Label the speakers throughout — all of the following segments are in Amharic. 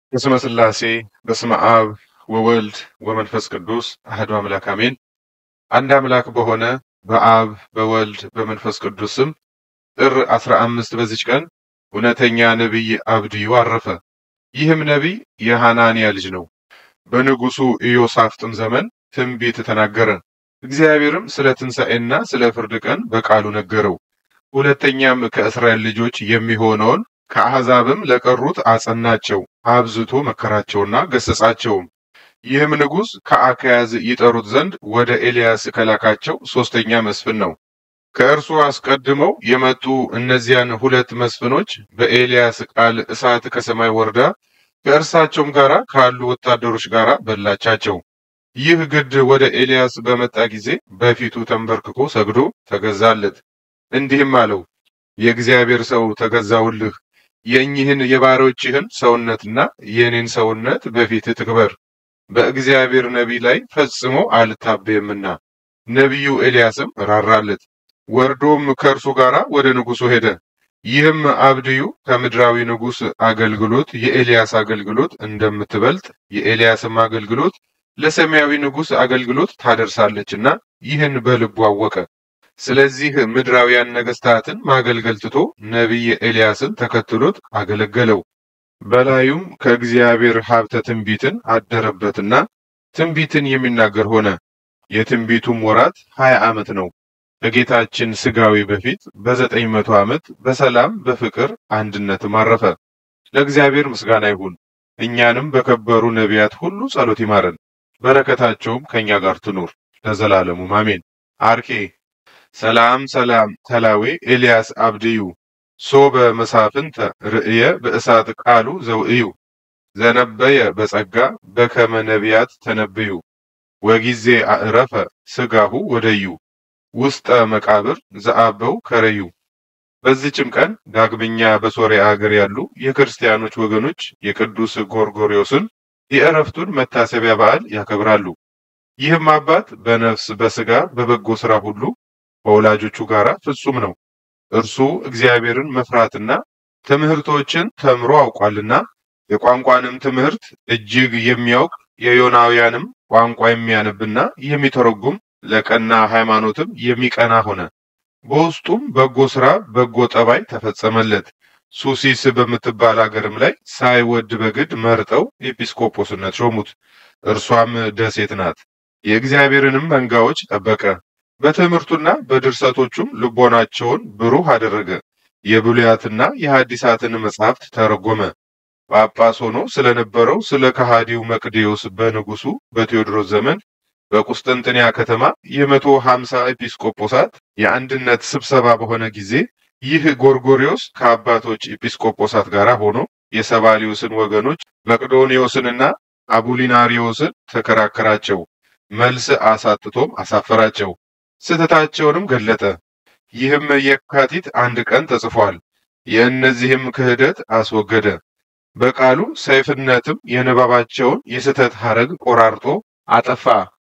Speaker 1: በስመ ሥላሴ በስመ አብ ወወልድ ወመንፈስ ቅዱስ አህዱ አምላክ አሜን። አንድ አምላክ በሆነ በአብ በወልድ በመንፈስ ቅዱስ ስም ጥር አስራ አምስት በዚች ቀን እውነተኛ ነቢይ አብድዩ አረፈ። ይህም ነቢይ የሐናንያ ልጅ ነው። በንጉሡ ኢዮሳፍጥም ዘመን ትንቢት ተናገረ። እግዚአብሔርም ስለ ትንሣኤና ስለ ፍርድ ቀን በቃሉ ነገረው። ሁለተኛም ከእስራኤል ልጆች የሚሆነውን ከአሕዛብም ለቀሩት አጸናቸው፣ አብዝቶ መከራቸውና ገሰጻቸውም። ይህም ንጉሥ ከአካያዝ ይጠሩት ዘንድ ወደ ኤልያስ ከላካቸው ሦስተኛ መስፍን ነው። ከእርሱ አስቀድመው የመጡ እነዚያን ሁለት መስፍኖች በኤልያስ ቃል እሳት ከሰማይ ወርዳ ከእርሳቸውም ጋር ካሉ ወታደሮች ጋር በላቻቸው። ይህ ግድ ወደ ኤልያስ በመጣ ጊዜ በፊቱ ተንበርክኮ ሰግዶ ተገዛለት። እንዲህም አለው፣ የእግዚአብሔር ሰው ተገዛውልህ። የእኚህን የባሮችህን ሰውነትና የእኔን ሰውነት በፊትህ ትክበር። በእግዚአብሔር ነቢይ ላይ ፈጽሞ አልታበየምና። ነቢዩ ኤልያስም ራራለት። ወርዶም ከእርሱ ጋር ወደ ንጉሡ ሄደ። ይህም አብድዩ ከምድራዊ ንጉሥ አገልግሎት የኤልያስ አገልግሎት እንደምትበልጥ የኤልያስም አገልግሎት ለሰማያዊ ንጉሥ አገልግሎት ታደርሳለችና ይህን በልቡ አወቀ። ስለዚህ ምድራውያን ነገሥታትን ማገልገል ትቶ ነቢይ ኤልያስን ተከትሎት አገለገለው። በላዩም ከእግዚአብሔር ሀብተ ትንቢትን አደረበትና ትንቢትን የሚናገር ሆነ። የትንቢቱም ወራት ሀያ ዓመት ነው። ከጌታችን ሥጋዊ በፊት በዘጠኝ መቶ ዓመት በሰላም በፍቅር አንድነትም አረፈ። ለእግዚአብሔር ምስጋና ይሁን። እኛንም በከበሩ ነቢያት ሁሉ ጸሎት ይማረን፣ በረከታቸውም ከእኛ ጋር ትኑር ለዘላለሙም አሜን። አርኬ ሰላም ሰላም ተላዌ ኤልያስ አብድዩ ሶበ መሳፍንተ ርእየ በእሳት ቃሉ ዘውእዩ ዘነበየ በጸጋ በከመ ነቢያት ተነብዩ ወጊዜ አዕረፈ ሥጋሁ ወደዩ ውስጠ መቃብር ዘአበው ከረዩ። በዚችም ቀን ዳግመኛ በሶርያ አገር ያሉ የክርስቲያኖች ወገኖች የቅዱስ ጎርጎርዮስን የእረፍቱን መታሰቢያ በዓል ያከብራሉ። ይህም አባት በነፍስ በሥጋ በበጎ ሥራ ሁሉ ከወላጆቹ ጋር ፍጹም ነው። እርሱ እግዚአብሔርን መፍራትና ትምህርቶችን ተምሮ አውቋልና የቋንቋንም ትምህርት እጅግ የሚያውቅ የዮናውያንም ቋንቋ የሚያነብና የሚተረጉም ለቀና ሃይማኖትም የሚቀና ሆነ። በውስጡም በጎ ሥራ በጎ ጠባይ ተፈጸመለት። ሱሲስ በምትባል አገርም ላይ ሳይወድ በግድ መርጠው ኤጲስቆጶስነት ሾሙት። እርሷም ደሴት ናት። የእግዚአብሔርንም መንጋዎች ጠበቀ። በትምህርቱና በድርሰቶቹም ልቦናቸውን ብሩህ አደረገ። የብሉያትና የሐዲሳትን መጻሕፍት ተረጎመ። ጳጳስ ሆኖ ስለነበረው ስለ ከሃዲው መቅዴዎስ በንጉሡ በቴዎድሮስ ዘመን በቁስጥንጥንያ ከተማ የመቶ ሀምሳ ኤጲስቆጶሳት የአንድነት ስብሰባ በሆነ ጊዜ ይህ ጎርጎሪዮስ ከአባቶች ኤጲስቆጶሳት ጋር ሆኖ የሰባሊዮስን ወገኖች መቅዶኒዮስንና አቡሊናሪዮስን ተከራከራቸው። መልስ አሳጥቶም አሳፈራቸው። ስህተታቸውንም ገለጠ። ይህም የካቲት አንድ ቀን ተጽፏል። የእነዚህም ክህደት አስወገደ። በቃሉ ሰይፍነትም የንባባቸውን የስህተት ሐረግ ቆራርጦ አጠፋ።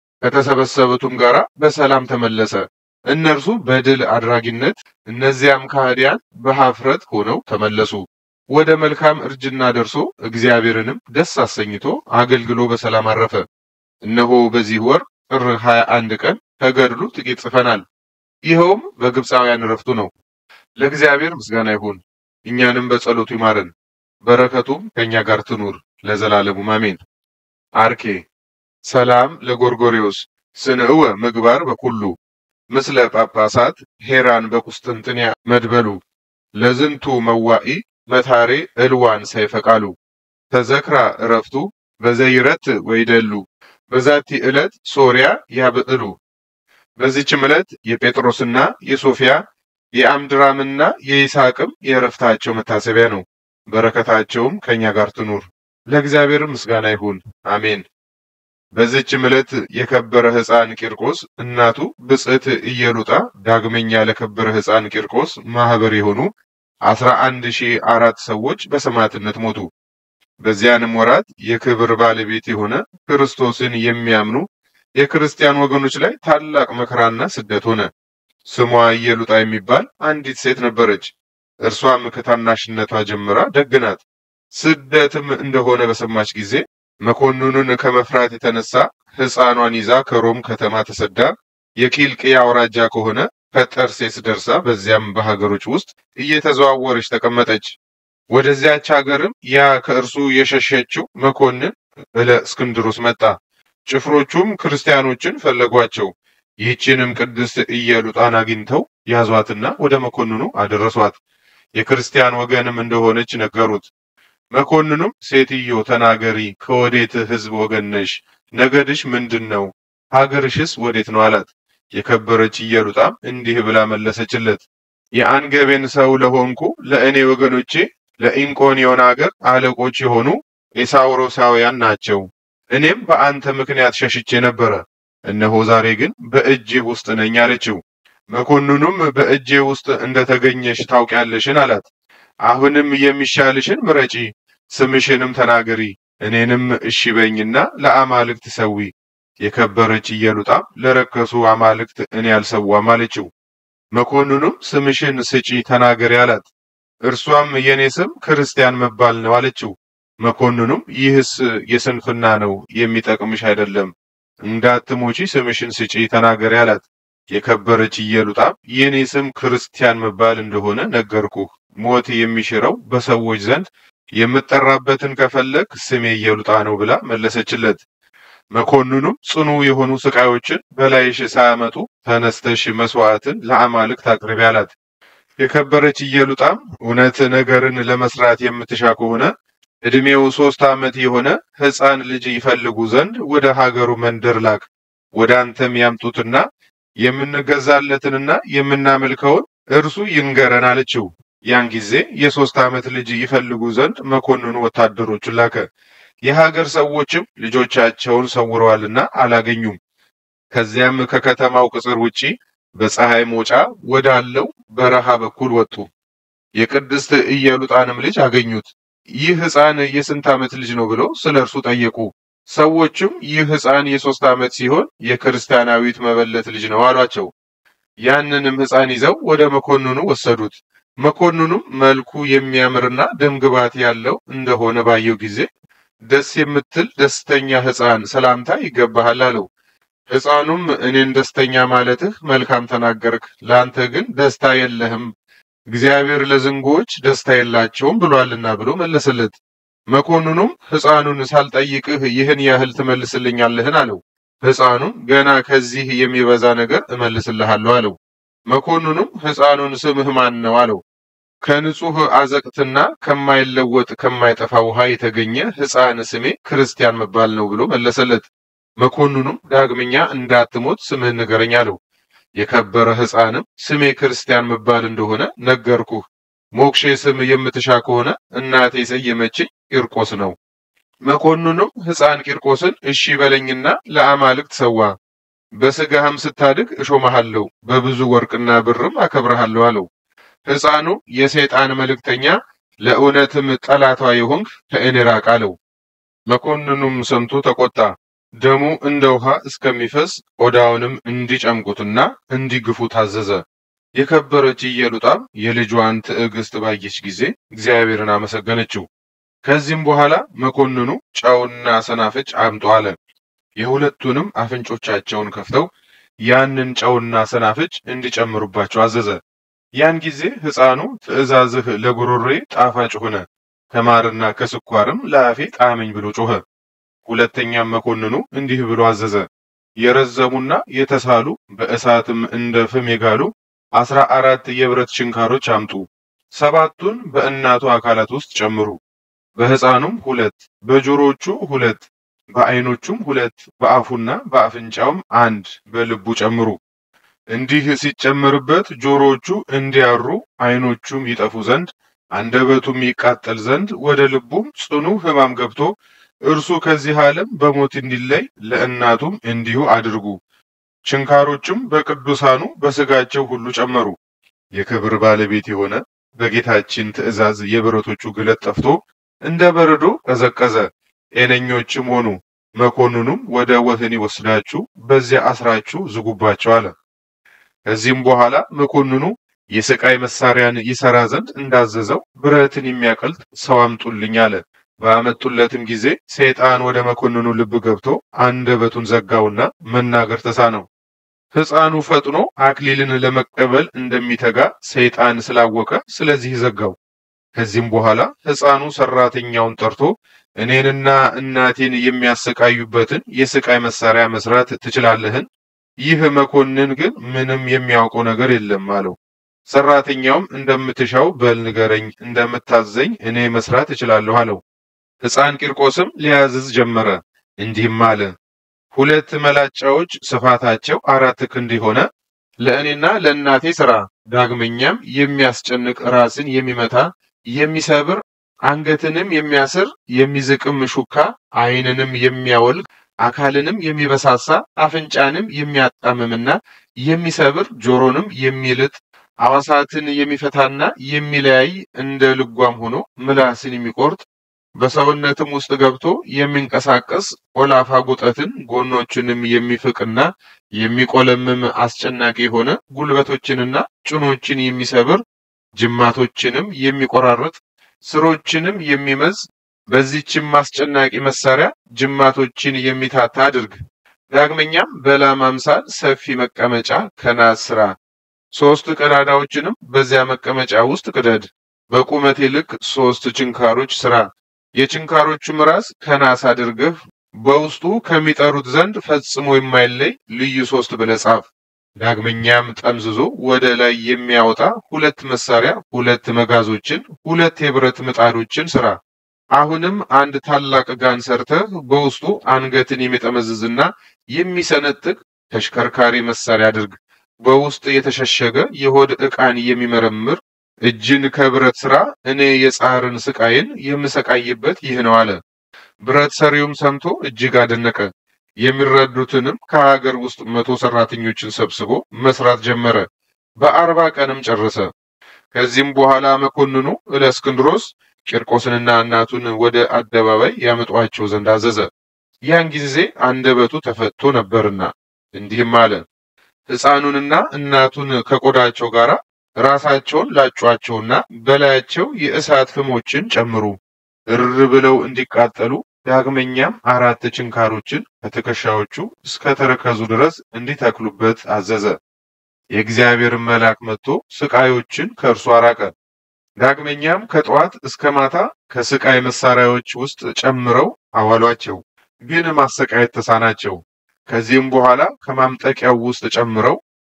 Speaker 1: ከተሰበሰቡትም ጋር በሰላም ተመለሰ። እነርሱ በድል አድራጊነት፣ እነዚያም ከሃዲያን በኀፍረት ሆነው ተመለሱ። ወደ መልካም እርጅና ደርሶ እግዚአብሔርንም ደስ አሰኝቶ አገልግሎ በሰላም አረፈ። እነሆ በዚህ ወር ጥር 21 ቀን ከገድሉ ጥቂት ጽፈናል። ይኸውም በግብፃውያን እረፍቱ ነው። ለእግዚአብሔር ምስጋና ይሁን፣ እኛንም በጸሎቱ ይማረን፣ በረከቱም ከእኛ ጋር ትኑር ለዘላለሙ አሜን። አርኬ ሰላም ለጎርጎሪዮስ ስንእወ ምግባር በኩሉ ምስለ ጳጳሳት ሄራን በቁስጥንጥንያ መድበሉ ለዝንቱ መዋኢ መታሬ እልዋን ሳይፈቃሉ ተዘክራ እረፍቱ በዘይረት ወይደሉ በዛቲ ዕለት ሶርያ ያብዕሉ። በዚችም ዕለት የጴጥሮስና የሶፊያ የአምድራምና የይስሐቅም የእረፍታቸው መታሰቢያ ነው። በረከታቸውም ከእኛ ጋር ትኑር ለእግዚአብሔር ምስጋና ይሁን አሜን። በዚችም ዕለት የከበረ ሕፃን ቂርቆስ እናቱ ብጽዕት ኢየሉጣ ዳግመኛ ለከበረ ሕፃን ቂርቆስ ማህበር የሆኑ አስራ አንድ ሺህ አራት ሰዎች በሰማዕትነት ሞቱ። በዚያንም ወራት የክብር ባለቤት የሆነ ክርስቶስን የሚያምኑ የክርስቲያን ወገኖች ላይ ታላቅ መከራና ስደት ሆነ። ስሟ ኢየሉጣ የሚባል አንዲት ሴት ነበረች። እርሷም ከታናሽነቷ ጀምራ ደግ ናት። ስደትም እንደሆነ በሰማች ጊዜ መኮንኑን ከመፍራት የተነሳ ሕፃኗን ይዛ ከሮም ከተማ ተሰዳ የኪልቅያ አውራጃ ከሆነ ከጠርሴስ ደርሳ በዚያም በሀገሮች ውስጥ እየተዘዋወረች ተቀመጠች። ወደዚያች ሀገርም ያ ከእርሱ የሸሸችው መኮንን እለ እስክንድሮስ መጣ። ጭፍሮቹም ክርስቲያኖችን ፈለጓቸው። ይህችንም ቅድስት ኢየሉጣን አግኝተው ያዟትና ወደ መኮንኑ አደረሷት። የክርስቲያን ወገንም እንደሆነች ነገሩት። መኮንኑም ሴትዮ ተናገሪ፣ ከወዴት ሕዝብ ወገን ነሽ? ነገድሽ ምንድን ነው? ሀገርሽስ ወዴት ነው አላት። የከበረች ኢየሉጣም እንዲህ ብላ መለሰችለት። የአንገቤን ሰው ለሆንኩ ለእኔ ወገኖቼ ለኢንቆኒዮን አገር አለቆች የሆኑ ኤሳውሮሳውያን ናቸው። እኔም በአንተ ምክንያት ሸሽቼ ነበረ፣ እነሆ ዛሬ ግን በእጅህ ውስጥ ነኝ አለችው። መኮንኑም በእጄ ውስጥ እንደተገኘሽ ታውቂያለሽን አላት። አሁንም የሚሻልሽን ምረጪ፣ ስምሽንም ተናገሪ፣ እኔንም እሺ በይኝና ለአማልክት ሰዊ። የከበረች ኢየሉጣም ለረከሱ አማልክት እኔ አልሰዋም አለችው። መኮንኑም ስምሽን ስጪ ተናገሪ አላት። እርሷም የኔ ስም ክርስቲያን መባል ነው አለችው። መኮንኑም ይህስ የስንፍና ነው፣ የሚጠቅምሽ አይደለም። እንዳትሞቺ ስምሽን ስጪ ተናገሪ አላት። የከበረች ኢየሉጣም የኔ ስም ክርስቲያን መባል እንደሆነ ነገርኩህ። ሞት የሚሽረው በሰዎች ዘንድ የምጠራበትን ከፈለግ ስሜ ኢየሉጣ ነው ብላ መለሰችለት። መኮንኑም ጽኑ የሆኑ ስቃዮችን በላይሽ ሳያመጡ ተነስተሽ መስዋዕትን ለአማልክት አቅርቢ አላት። የከበረች ኢየሉጣም እውነት ነገርን ለመስራት የምትሻ ከሆነ ዕድሜው ሶስት ዓመት የሆነ ሕፃን ልጅ ይፈልጉ ዘንድ ወደ ሀገሩ መንደር ላክ። ወደ አንተም ያምጡትና የምንገዛለትንና የምናመልከውን እርሱ ይንገረን አለችው። ያን ጊዜ የሶስት ዓመት ልጅ ይፈልጉ ዘንድ መኮንኑ ወታደሮቹን ላከ። የሀገር ሰዎችም ልጆቻቸውን ሰውረዋልና አላገኙም። ከዚያም ከከተማው ቅጽር ውጪ በፀሐይ መውጫ ወዳለው በረሃ በኩል ወጡ። የቅድስት ኢየሉጣንም ልጅ አገኙት። ይህ ሕፃን የስንት ዓመት ልጅ ነው ብለው ስለ እርሱ ጠየቁ። ሰዎችም ይህ ሕፃን የሶስት ዓመት ሲሆን የክርስቲያናዊት መበለት ልጅ ነው አሏቸው። ያንንም ሕፃን ይዘው ወደ መኮንኑ ወሰዱት። መኮንኑም መልኩ የሚያምርና ደምግባት ያለው እንደሆነ ባየው ጊዜ ደስ የምትል ደስተኛ ሕፃን ሰላምታ ይገባሃል አለው። ሕፃኑም እኔን ደስተኛ ማለትህ መልካም ተናገርክ፣ ለአንተ ግን ደስታ የለህም፣ እግዚአብሔር ለዝንጎዎች ደስታ የላቸውም ብሏልና ብሎ መለሰለት። መኮንኑም ሕፃኑን ሳልጠይቅህ ይህን ያህል ትመልስልኛለህን? አለው። ሕፃኑም ገና ከዚህ የሚበዛ ነገር እመልስልሃለሁ አለው። መኮንኑም ሕፃኑን ስምህ ማን ነው? አለው። ከንጹሕ አዘቅትና ከማይለወጥ ከማይጠፋ ውሃ የተገኘ ሕፃን ስሜ ክርስቲያን መባል ነው ብሎ መለሰለት። መኮንኑም ዳግመኛ እንዳትሞት ስምህን ንገረኝ አለው። የከበረ ሕፃንም ስሜ ክርስቲያን መባል እንደሆነ ነገርኩህ። ሞክሼ ስም የምትሻ ከሆነ እናቴ የሰየመችኝ ቂርቆስ ነው። መኮንኑም ሕፃን ቂርቆስን እሺ በለኝና ለአማልክት ሰዋ፣ በሥጋህም ስታድግ እሾመሃለሁ፣ በብዙ ወርቅና ብርም አከብረሃለሁ አለው። ሕፃኑ የሰይጣን መልእክተኛ ለእውነትም ጠላቷ የሆንክ ከእኔ ራቅ አለው። መኮንኑም ሰምቶ ተቆጣ። ደሙ እንደ ውሃ እስከሚፈስ ቆዳውንም እንዲጨምቁትና እንዲግፉ ታዘዘ። የከበረች ኢየሉጣም የልጇን ትዕግስት ባየች ጊዜ እግዚአብሔርን አመሰገነችው። ከዚህም በኋላ መኮንኑ ጨውና ሰናፍጭ አምጡ አለ። የሁለቱንም አፍንጮቻቸውን ከፍተው ያንን ጨውና ሰናፍጭ እንዲጨምሩባቸው አዘዘ። ያን ጊዜ ሕፃኑ ትእዛዝህ ለጉሮሮዬ ጣፋጭ ሆነ፣ ከማርና ከስኳርም ለአፌ ጣመኝ ብሎ ጮኸ። ሁለተኛም መኮንኑ እንዲህ ብሎ አዘዘ። የረዘሙና የተሳሉ በእሳትም እንደ ፍም የጋሉ አስራ አራት የብረት ችንካሮች አምጡ። ሰባቱን በእናቱ አካላት ውስጥ ጨምሩ። በሕፃኑም ሁለት፣ በጆሮቹ ሁለት፣ በዓይኖቹም ሁለት፣ በአፉና በአፍንጫውም አንድ፣ በልቡ ጨምሩ። እንዲህ ሲጨመርበት ጆሮዎቹ እንዲያሩ፣ ዓይኖቹም ይጠፉ ዘንድ፣ አንደበቱም ይቃጠል ዘንድ፣ ወደ ልቡም ጽኑ ሕማም ገብቶ እርሱ ከዚህ ዓለም በሞት እንዲለይ ለእናቱም እንዲሁ አድርጉ። ችንካሮችም በቅዱሳኑ በሥጋቸው ሁሉ ጨመሩ። የክብር ባለቤት የሆነ በጌታችን ትእዛዝ የብረቶቹ ግለት ጠፍቶ እንደ በረዶ ቀዘቀዘ። ጤነኞችም ሆኑ። መኮንኑም ወደ ወህኒ ወስዳችሁ በዚያ አስራችሁ ዝጉባቸው አለ። ከዚህም በኋላ መኮንኑ የስቃይ መሳሪያን ይሰራ ዘንድ እንዳዘዘው ብረትን የሚያቀልጥ ሰው አምጡልኝ አለ። ባመጡለትም ጊዜ ሰይጣን ወደ መኮንኑ ልብ ገብቶ አንደበቱን ዘጋውና መናገር ተሳነው። ሕፃኑ ፈጥኖ አክሊልን ለመቀበል እንደሚተጋ ሰይጣን ስላወቀ ስለዚህ ዘጋው። ከዚህም በኋላ ሕፃኑ ሰራተኛውን ጠርቶ እኔንና እናቴን የሚያሰቃዩበትን የስቃይ መሳሪያ መስራት ትችላለህን? ይህ መኮንን ግን ምንም የሚያውቀው ነገር የለም አለው። ሰራተኛውም እንደምትሻው በል ንገረኝ፣ እንደምታዘኝ እኔ መስራት እችላለሁ አለው። ሕፃን ቂርቆስም ሊያዝዝ ጀመረ፣ እንዲህም አለ ሁለት መላጫዎች ስፋታቸው አራት ክንድ የሆነ ለእኔና ለእናቴ ሥራ። ዳግመኛም የሚያስጨንቅ ራስን የሚመታ የሚሰብር አንገትንም የሚያስር የሚዝቅም ሹካ ዓይንንም የሚያወልቅ አካልንም የሚበሳሳ አፍንጫንም የሚያጣምምና የሚሰብር ጆሮንም የሚልጥ አዋሳትን የሚፈታና የሚለያይ እንደ ልጓም ሆኖ ምላስን የሚቆርጥ በሰውነትም ውስጥ ገብቶ የሚንቀሳቀስ ቆላፋ ጉጠትን ጎኖችንም የሚፍቅና የሚቆለምም አስጨናቂ የሆነ ጉልበቶችንና ጭኖችን የሚሰብር ጅማቶችንም የሚቆራርጥ ስሮችንም የሚመዝ በዚህችም አስጨናቂ መሳሪያ ጅማቶችን የሚታታ አድርግ። ዳግመኛም በላም አምሳል ሰፊ መቀመጫ ከናስ ስራ። ሶስት ቀዳዳዎችንም በዚያ መቀመጫ ውስጥ ቅደድ። በቁመቴ ልክ ሶስት ችንካሮች ስራ። የችንካሮቹም ራስ ከናስ አድርገህ በውስጡ ከሚጠሩት ዘንድ ፈጽሞ የማይለይ ልዩ ሶስት ብለህ ጻፍ። ዳግመኛም ጠምዝዞ ወደ ላይ የሚያወጣ ሁለት መሳሪያ፣ ሁለት መጋዞችን፣ ሁለት የብረት ምጣዶችን ስራ። አሁንም አንድ ታላቅ ጋን ሰርተህ በውስጡ አንገትን የሚጠመዝዝና የሚሰነጥቅ ተሽከርካሪ መሳሪያ አድርግ። በውስጥ የተሸሸገ የሆድ ዕቃን የሚመረምር እጅን ከብረት ስራ። እኔ የጻርን ስቃይን የምሰቃይበት ይህ ነው አለ። ብረት ሰሪውም ሰምቶ እጅግ አደነቀ። የሚረዱትንም ከሀገር ውስጥ መቶ ሰራተኞችን ሰብስቦ መስራት ጀመረ። በአርባ ቀንም ጨረሰ። ከዚህም በኋላ መኮንኑ እለእስክንድሮስ ቂርቆስንና እናቱን ወደ አደባባይ ያመጧቸው ዘንድ አዘዘ። ያን ጊዜ አንደበቱ ተፈቶ ነበርና እንዲህም አለ። ሕፃኑንና እናቱን ከቆዳቸው ጋር ራሳቸውን ላጯቸውና በላያቸው የእሳት ፍሞችን ጨምሩ፣ እር ብለው እንዲቃጠሉ። ዳግመኛም አራት ችንካሮችን ከትከሻዎቹ እስከ ተረከዙ ድረስ እንዲተክሉበት አዘዘ። የእግዚአብሔርን መልአክ መጥቶ ስቃዮችን ከእርሱ አራቀ። ዳግመኛም ከጠዋት እስከ ማታ ከስቃይ መሳሪያዎች ውስጥ ጨምረው አዋሏቸው፣ ግን ማሰቃየት ተሳናቸው። ከዚህም በኋላ ከማምጠቂያው ውስጥ ጨምረው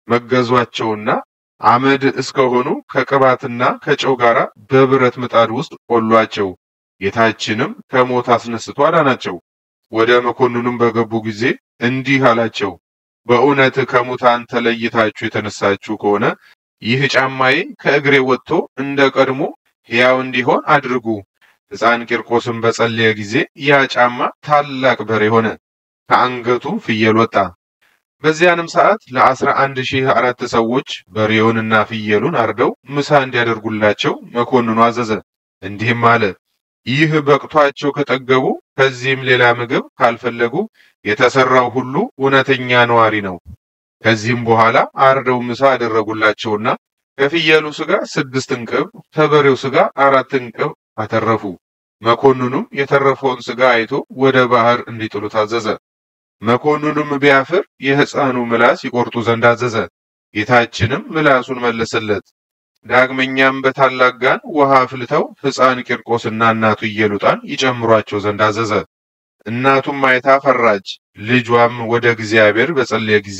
Speaker 1: መገዟቸውና አመድ እስከሆኑ ከቅባትና ከጨው ጋር በብረት ምጣድ ውስጥ ቆሏቸው። ጌታችንም ከሞት አስነስቶ አዳናቸው። ወደ መኮንኑም በገቡ ጊዜ እንዲህ አላቸው፣ በእውነት ከሙታን ተለይታችሁ የተነሳችሁ ከሆነ ይህ ጫማዬ ከእግሬ ወጥቶ እንደ ቀድሞ ሕያው እንዲሆን አድርጉ። ሕፃን ቂርቆስም በጸለየ ጊዜ ያ ጫማ ታላቅ በሬ ሆነ፣ ከአንገቱም ፍየል ወጣ። በዚያንም ሰዓት ለአስራ አንድ ሺህ አራት ሰዎች በሬውንና ፍየሉን አርደው ምሳ እንዲያደርጉላቸው መኮንኑ አዘዘ። እንዲህም አለ፣ ይህ በቅቷቸው ከጠገቡ ከዚህም ሌላ ምግብ ካልፈለጉ የተሰራው ሁሉ እውነተኛ ነዋሪ ነው። ከዚህም በኋላ አርደው ምሳ አደረጉላቸውና ከፍየሉ ስጋ ስድስት እንቅብ ከበሬው ስጋ አራት እንቅብ አተረፉ። መኮንኑም የተረፈውን ስጋ አይቶ ወደ ባህር እንዲጥሉ ታዘዘ። መኮንኑም ቢያፍር የሕፃኑ ምላስ ይቆርጡ ዘንድ አዘዘ። ጌታችንም ምላሱን መለሰለት። ዳግመኛም በታላቅ ጋን ውሃ አፍልተው ሕፃን ቂርቆስና እናቱ ኢየሉጣን ይጨምሯቸው ዘንድ አዘዘ። እናቱም አይታ ፈራች። ልጇም ወደ እግዚአብሔር በጸለየ ጊዜ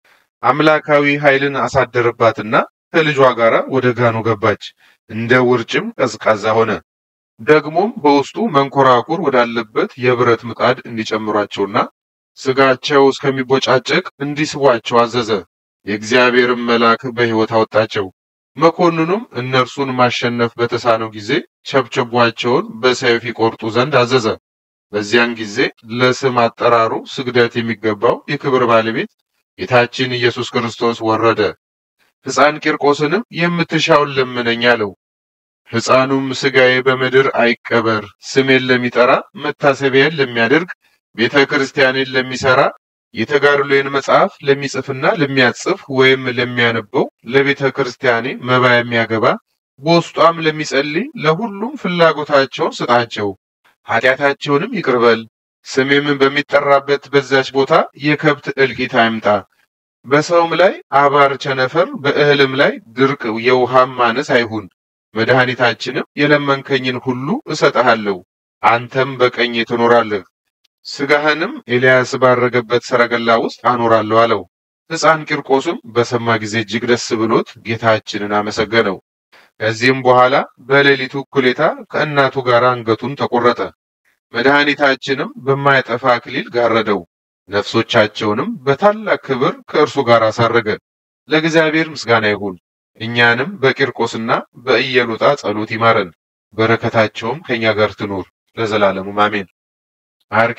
Speaker 1: አምላካዊ ኃይልን አሳደረባትና ከልጇ ጋር ወደ ጋኑ ገባች። እንደ ውርጭም ቀዝቃዛ ሆነ። ደግሞም በውስጡ መንኮራኩር ወዳለበት የብረት ምጣድ እንዲጨምሯቸውና ስጋቸው እስከሚቦጫጨቅ እንዲስቧቸው አዘዘ። የእግዚአብሔርም መልአክ በሕይወት አወጣቸው። መኮንኑም እነርሱን ማሸነፍ በተሳነው ጊዜ ቸብቸቧቸውን በሰይፍ ይቆርጡ ዘንድ አዘዘ። በዚያን ጊዜ ለስም አጠራሩ ስግደት የሚገባው የክብር ባለቤት ጌታችን ኢየሱስ ክርስቶስ ወረደ። ሕፃን ቂርቆስንም የምትሻውን ለምነኝ አለው። ሕፃኑም ሥጋዬ በምድር አይቀበር፣ ስሜን ለሚጠራ መታሰቢያን ለሚያደርግ ቤተ ክርስቲያኔን ለሚሰራ የተጋድሎዬን መጽሐፍ ለሚጽፍና ለሚያጽፍ ወይም ለሚያነበው ለቤተ ክርስቲያኔ መባ የሚያገባ በውስጧም ለሚጸልይ ለሁሉም ፍላጎታቸውን ስጣቸው፣ ኃጢአታቸውንም ይቅርበል። ስሜም በሚጠራበት በዛች ቦታ የከብት እልቂት አይምጣ። በሰውም ላይ አባር ቸነፈር፣ በእህልም ላይ ድርቅ፣ የውሃም ማነስ አይሁን። መድኃኒታችንም የለመንከኝን ሁሉ እሰጥሃለሁ፣ አንተም በቀኜ ትኖራለህ፣ ሥጋህንም ኤልያስ ባረገበት ሰረገላ ውስጥ አኖራለሁ አለው። ሕፃን ቂርቆስም በሰማ ጊዜ እጅግ ደስ ብሎት ጌታችንን አመሰገነው። ከዚህም በኋላ በሌሊቱ እኩሌታ ከእናቱ ጋር አንገቱን ተቆረጠ። መድኃኒታችንም በማይጠፋ አክሊል ጋረደው። ነፍሶቻቸውንም በታላቅ ክብር ከእርሱ ጋር አሳረገ። ለእግዚአብሔር ምስጋና ይሁን። እኛንም በቂርቆስና በኢየሉጣ ጸሎት ይማረን፣ በረከታቸውም ከእኛ ጋር ትኑር ለዘላለሙ አሜን። አርኬ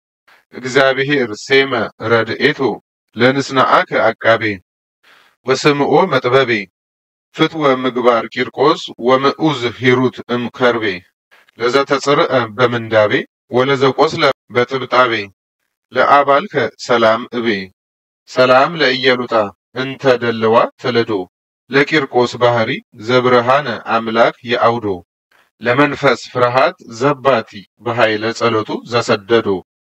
Speaker 1: እግዚአብሔር ሴመ ረድኤቶ ለንስናአከ አቃቤ ወስምኦ መጥበቤ ፍትወ ምግባር ቂርቆስ ወምዑዝ ሂሩት እምከርቤ ለዘተጽርአ በምንዳቤ ወለዘቆስለ በጥብጣቤ ለአባልከ ሰላም እቤ ሰላም ለኢየሉጣ እንተ ደለዋ ተለዶ ለቂርቆስ ባህሪ ዘብርሃነ አምላክ የአውዶ ለመንፈስ ፍርሃት ዘባቲ በኃይለ ጸሎቱ ዘሰደዶ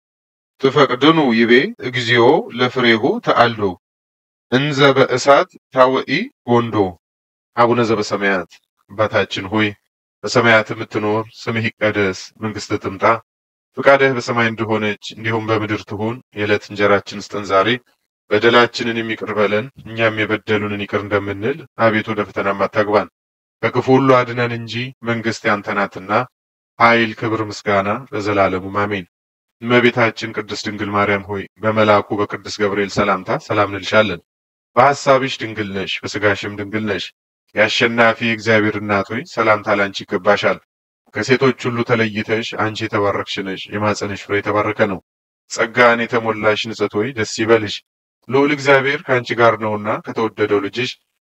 Speaker 1: ትፈቅድኑ ይቤ እግዚኦ ለፍሬሁ ተአልዶ እንዘ በእሳት ታወኢ ጎንዶ። አቡነ ዘበሰማያት አባታችን ሆይ በሰማያት የምትኖር ስምህ ይቀደስ፣ መንግሥትህ ትምጣ፣ ፍቃድህ በሰማይ እንደሆነች እንዲሁም በምድር ትሁን። የዕለት እንጀራችን ስጠን ዛሬ፣ በደላችንን የሚቅር በለን እኛም የበደሉንን ይቅር እንደምንል፣ አቤቱ ወደ ፈተናም አታግባን ከክፉ ሁሉ አድነን እንጂ መንግሥት ያንተ ናትና ኃይል፣ ክብር፣ ምስጋና ለዘላለሙ አሜን። እመቤታችን ቅድስት ድንግል ማርያም ሆይ በመልአኩ በቅዱስ ገብርኤል ሰላምታ ሰላም እንልሻለን። በሐሳብሽ ድንግል ነሽ፣ በሥጋሽም ድንግል ነሽ። የአሸናፊ እግዚአብሔር እናት ሆይ ሰላምታ ላንቺ ይገባሻል። ከሴቶች ሁሉ ተለይተሽ አንቺ የተባረክሽ ነሽ፣ የማኅፀንሽ ፍሬ የተባረከ ነው። ጸጋን የተሞላሽ ንጽሕት ሆይ ደስ ይበልሽ፣ ልዑል እግዚአብሔር ከአንቺ ጋር ነውና ከተወደደው ልጅሽ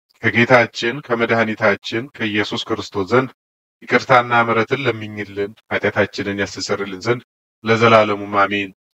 Speaker 1: ከጌታችን ከመድኃኒታችን ከኢየሱስ ክርስቶስ ዘንድ ይቅርታና ምሕረትን ለምኝልን ኃጢአታችንን ያስተሰርልን ዘንድ ለዘላለሙ አሜን።